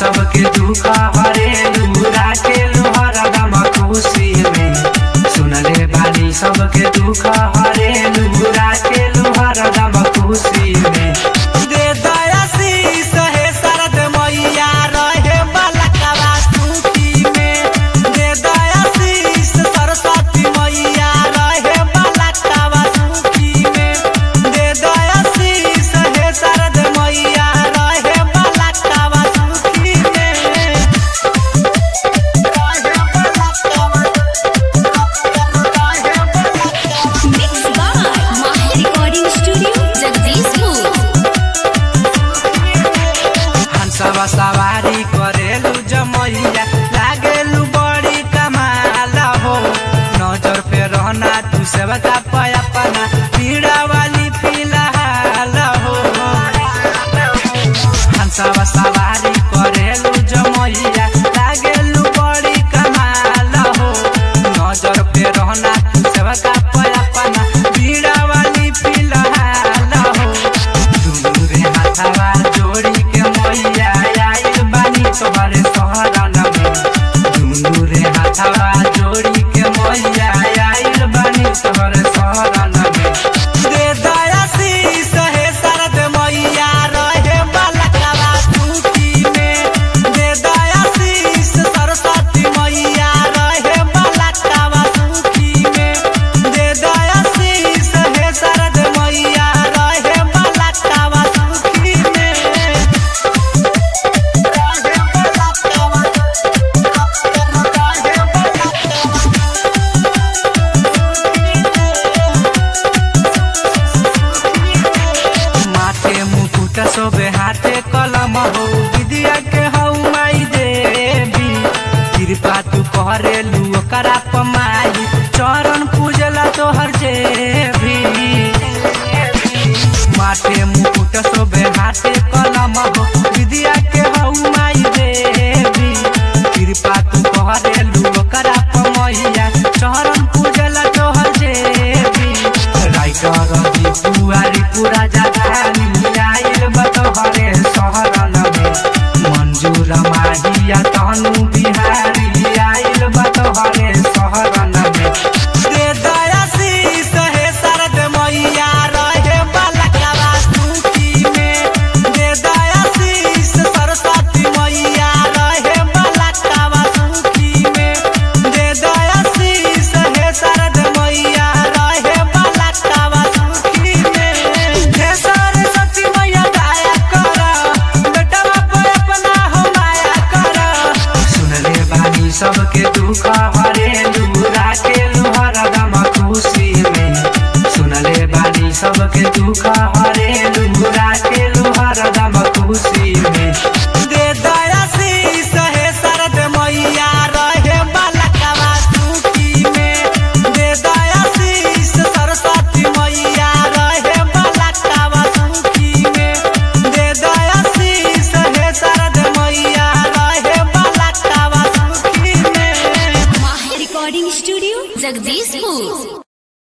सबके दुख हरेलू राखेलू हरदम खुशी में सुनले बानी सबके दुख हरेलू राखेलू हरदम खुशी में दे दया शीस हे शरद मैया रहे बालकवा सूती में दे दया शीस सरस्वती मैया रहे बालकवा सूती में दे दया शीस हे शरद मैया रहे बालकवा सूती में रहे बालकवा रहे बालकवा Mixed by Mahi Recording Studio, Jagdishpur. हंसवा सवारी करेलू जमैया लागेलू बड़ी कमाल हो नजर पे रहना तू सबका पयापना पीड़ा वाली फिलहाल हो हंसवा सवारी करेलू जमैया लागेलू बड़ी कमाल हो नजर पे रहना तू सबका पयापना पीड़ा वाली फिलहाल हो दुनू रे हाथवा जोड़ी के मैया आइल बानी तोहरे शहरन में दुनू रे हाथवा जोड़ी के मैया आइल बानी तोहरे शहरन में दे दया शीस हे शरद मैया रहे बालकवा सूती में दे दया शीस सरस्वती मैया रहे बालकवा सूती में दे दया शीस हे शरद मैया रहे बालकवा सूती में रहे बालकवा रहे बालकवा माथे मुकुट सोबे हाथे कलम हो विद्या के हौ माई देवी कृपा तू करेलू ओकरा पमाई चरण पूजला तोहर जेबी माथे मुकुट सोबे हाथे कलम हो विद्या के हौ माई देवी कृपा तू करेलू ओकरा पमैया चरण पूजला तोहर जेबी राइटर दी पुआरी पूरा जगानी आइल बतहरे शहरन में मंजूर माहिया तनु बिहारी आइल बतहरे शहरन में दे दया शीस हे शरद मैया रहे बालकवा सूती में दे दया शीस सरस्वती मैया रहे बालकवा सूती में दे दया शीस हे शरद मैया रहे बालकवा सूती में हे सरस्वती मैया दया कर बेटवा पे अपना हो माया कर सुनले बानी सबके दुख हरेलू राखेलू हरदम खुशी में सुनले बानी सबके दुख हरेलू राखेलू हरदम खुशी में दे दया शीस हे शरद मैया रहे बालकवा सूती में दे दया शीस सरस्वती मैया रहे बालकवा सूती में दे दया शीस हे शरद मैया रहे बालकवा सूती में Mahi Recording Studio, Jagdishpur.